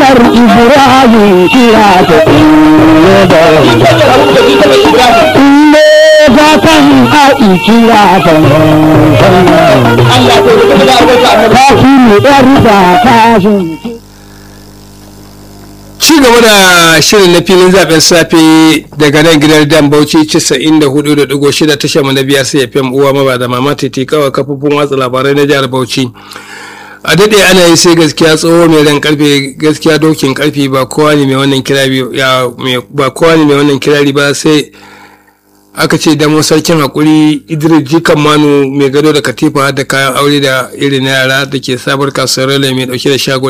Umar Ibrahim kira ta inda da inda ba kan ai kira ta kashi yar da kashin ci gaba da shirin na filin zaben safe daga nan gidan dan bauchi 94.6 tashar mu na biyar sai fm uwa maba da mama titi kawai kafofin watsa labarai na jihar bauchi a daɗe ana yi sai gaskiya tsoho mai ran karfe gaskiya dokin karfe ba kowa ne mai wannan kirari ya ba kowa ne mai wannan kirari ba sai aka ce damo sarkin hakuri idris jikan manu mai gado da katifa da kayan aure da irin na yara da ke sabuwar kasuwar rale mai dauke da shago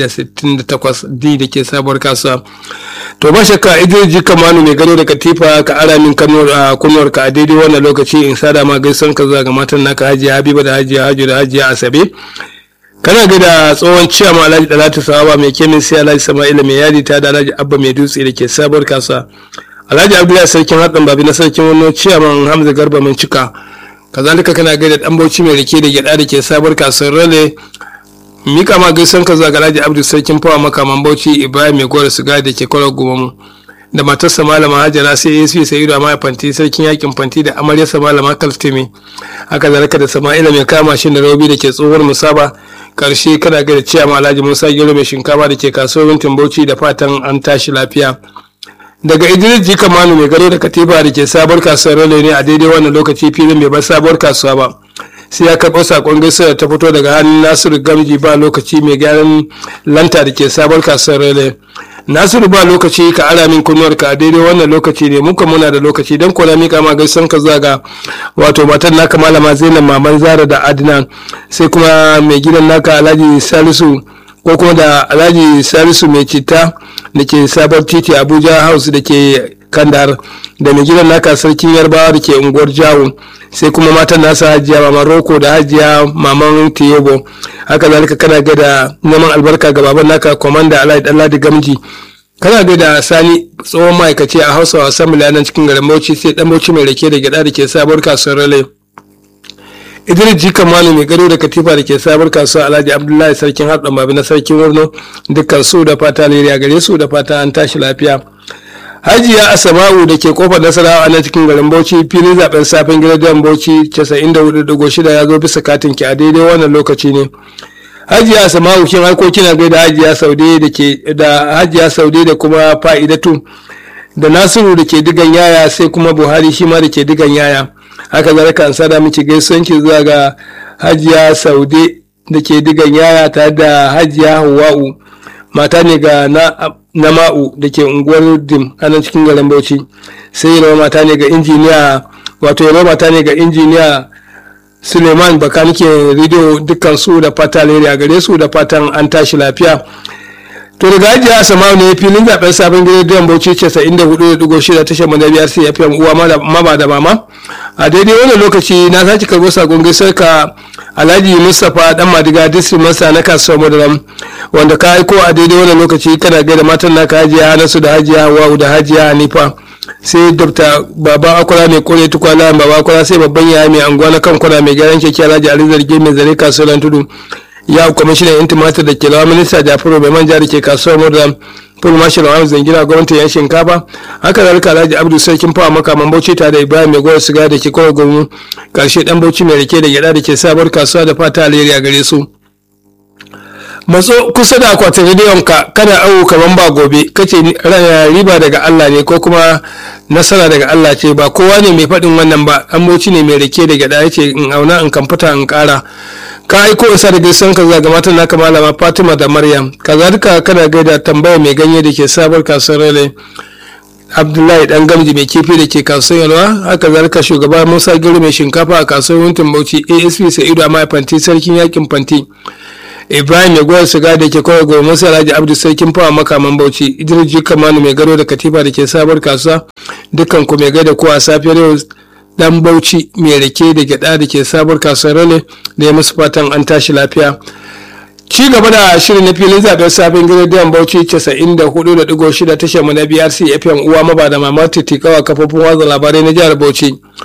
168 d da ke sabuwar kasuwa to ba shakka idris jikan manu mai gado da katifa ka ara min kunuwar ka a daidai wannan lokaci in sada ma gaisan ka zuwa ga matan naka hajiya habiba da hajiya hajo da hajiya asabe kana ga da tsohon ciyama alhaji dalatu sawaba mai kemin sai alhaji sama'ila mai yadi ta da alhaji abba mai dutse da ke sabuwar kasuwa alhaji abdullahi sarkin haɗin babi na sarkin wani ciyaman hamza garba min cika kazalika kana gaida dan bauchi mai rike da gyada da ke sabuwar kasuwar rale mika ma gaisan ka zuwa ga alhaji abdu sarkin fawa makaman bauchi ibrahim mai gora siga da ke kwarar gumamu da matarsa malama hajara sai asp sayidu a maya fanti sarkin yakin fanti da amaryarsa malama kaltimi haka zalika da sama'ila mai kama shi da robi da ke tsohuwar musaba karshe kana gaida ciyama alhaji musa gero mai shinkafa da ke kasuwar wintin bauchi da fatan an tashi lafiya daga idris jika manu mai gado da katiba da ke sabuwar kasuwar rale ne a daidai wannan lokaci filin bai bar sabuwar kasuwa ba sai ya karɓo sakon gaisuwa ta fito daga hannun nasiru gamji ba lokaci mai gyaran lanta da ke sabuwar kasuwar rale nasiru ba lokaci ka ara min kunnuwar ka a daidai wannan lokaci ne muka muna da lokaci don kula mika ma gaisuwan ka zuwa ga wato matar naka malama zainab maman zara da adnan sai kuma mai gidan naka alhaji salisu ko kuma da alhaji salisu mai citta da ke sabon titi abuja house da ke kandar da mai gidan naka sarkin yarbawa da ke unguwar jawo sai kuma matan nasa hajiya maman roko da hajiya maman tiyebo haka zalika kana ga da neman albarka ga baban naka komanda alhaji danladi gamji kana ga da sani tsohon ma'aikaci a hausa wasan miliyanan cikin garin bauchi sai dan bauchi mai rake da gyada da ke sabuwar kasuwar rale idris jika malu mai gado da katifa da ke sabar kasuwa alhaji abdullahi sarkin haɗa mabi na sarkin wurno dukkan su da fata leriya gare su da fata an tashi lafiya hajiya asama'u da ke kofar nasarawa a nan cikin garin bauchi filin zaben safin gidan bauchi 94.6 ya zo bisa katin ki a daidai wannan lokaci ne hajiya asama'u kin aiko kina gaida hajiya saude da ke da hajiya saude da kuma fa'idatu da nasiru da ke digan yaya sai kuma buhari shi ma da ke digan yaya haka zalika an sada miki gaisuwanki zuwa ga hajiya saude da ke digan yaya tare da hajiya hawa'u mata ne ga na ma'u da ke unguwar dim a nan cikin garin bauchi sai yi mata ne ga injiniya wato yi mata ne ga injiniya suleiman bakanike rediyo dukkan su da fata alheri a gare su da fatan an tashi lafiya to daga hajiya asama'u ne filin zaben sabon gidan bauchi 94.6 tashar manabiyar sai ya fi uwa mama da mama a daidai wannan lokaci na sake karbo sakon gaisar ka alhaji mustapha dan madiga district masa na kasuwar madaram wanda ka aiko a daidai wannan lokaci kana gaida matan naka hajiya hanasu da hajiya hawa'u da hajiya hanifa sai dr baba akwara mai kore tukwala baba akwara sai babban yaya mai anguwa na kan kwana mai gyaran keke alhaji ali zarge mai zare kasuwar tudu ya kwamishinan yan tumatir da ke lawa minista jafaru mai manja da ke kasuwar madaram full marshal wa zangina gwamnatin yan shinkafa haka zalika alhaji abdu sarkin fawa makaman bauchi tare da ibrahim mai gwada siga da ke kawai gwamnu karshe dan bauchi mai rike da gyada da ke sabuwar kasuwa da fata alheri a gare su matso kusa da akwatin rediyon ka kana awo kaman ba gobe kace riba daga Allah ne ko kuma nasara daga Allah ce ba kowa ne mai faɗin wannan ba an bauchi ne mai rike da gyada yace in auna in kamfuta in ƙara ka aiko isa da gaisan ka zaga matan naka malama fatima da maryam kazalika kana gaida tambaya mai ganye da ke sabar kasuwar rale abdullahi dan gamji mai kifi da ke kasuwar yalwa haka zalika shugaba musa gero mai shinkafa a kasuwar wuntin bauchi asp sa'idu a mai fanti sarkin yakin fanti ibrahim mai goyar siga da ke kawai gobe musa alhaji abdu sarkin fawa makaman bauchi idris jikamanu mai gado da katifa da ke sabar kasuwa dukkan ku mai gaida ko a safiyar yau dan bauchi mai rake da gyada da ke sabuwar kasuwar rale da ya musu fatan an tashi lafiya ci gaba da shirin na filin zaben sabon gidan bauchi 94.6 tashar mu na brc fm uwa maba da mamar titikawa kafofin watsa labarai na jihar bauchi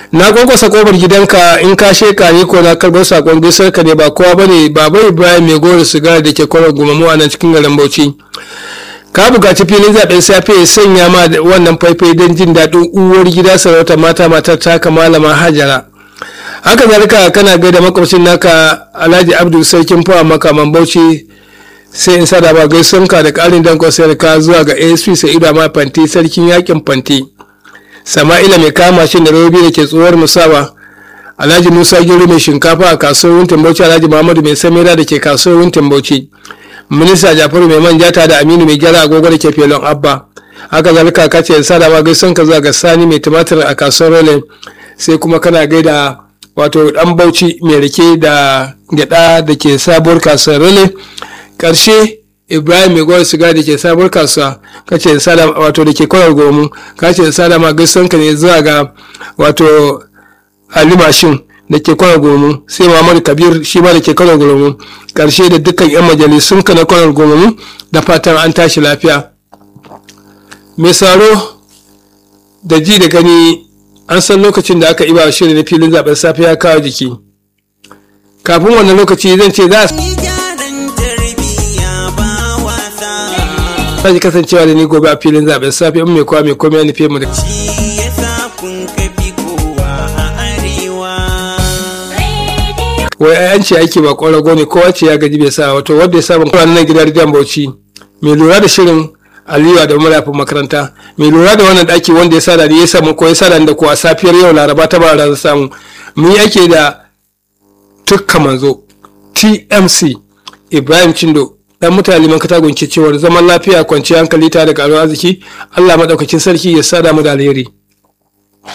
na kwankwasa kofar gidanka in ka sheka ni ko na karbar sakon gaisar ka ne ba kowa bane baba ibrahim mai goro sigara da ke kwarar gumamu a nan cikin garin bauchi ka bukaci filin zaben safe ya sanya ma wannan faifai don jin daɗin uwar gida sarauta mata matar taka malama hajara haka zalika kana gaida makwabcin naka alhaji abdul sarkin fawa makaman bauchi sai in sada ba gaisunka da ƙarin dankon sayar ka zuwa ga asp sa'idu ma fanti sarkin yakin fanti sama'ila mai kama shi da robi da ke tsohuwar musawa alhaji musa gero mai shinkafa a kasuwar wuntin bauchi alhaji muhammadu mai samira da ke kasuwar wuntin bauchi minista jafaru mai manja ta da aminu mai gyara agogo da ke felon abba haka zalika ka ce sada ma gaisun ka zuwa ga sani mai tumatir a kasuwar role sai kuma kana gaida wato dan bauchi mai rike da gyada da ke sabuwar kasuwar role karshe ibrahim mai gwar siga da ke sabuwar kasuwa kace sada wato da ke kwarar gomu kace sada ma gaisun ka ne zuwa ga wato ali mashin da ke kwanar gomu sai muhammadu kabir shi ma da ke kwanar gomu karshe da dukkan yan majalisun ka na kwanar gomu da fatan an tashi lafiya mai saro da ji da gani an san lokacin da aka iba shirin na filin zaben safe ya kawo jiki kafin wannan lokaci zan ce za a sake kasancewa da ni gobe a filin zaben safe in mai kowa mai komai ya nufe mu da wai an ce aiki ba ƙwarago ne kowa ce ya gaji bai sa wato wanda ya sa ban nan gidan rediyon bauchi mai lura da shirin aliyu da marafin makaranta mai lura da wannan daki wanda ya sada ya samu ko ya sada da ko a safiyar yau laraba ta bara samu mun yi ake da tukka manzo tmc ibrahim cindo dan mutane man katagun ke cewar zaman lafiya kwanciyar hankali tare da karuwar arziki allah madaukakin sarki ya sada mu da alheri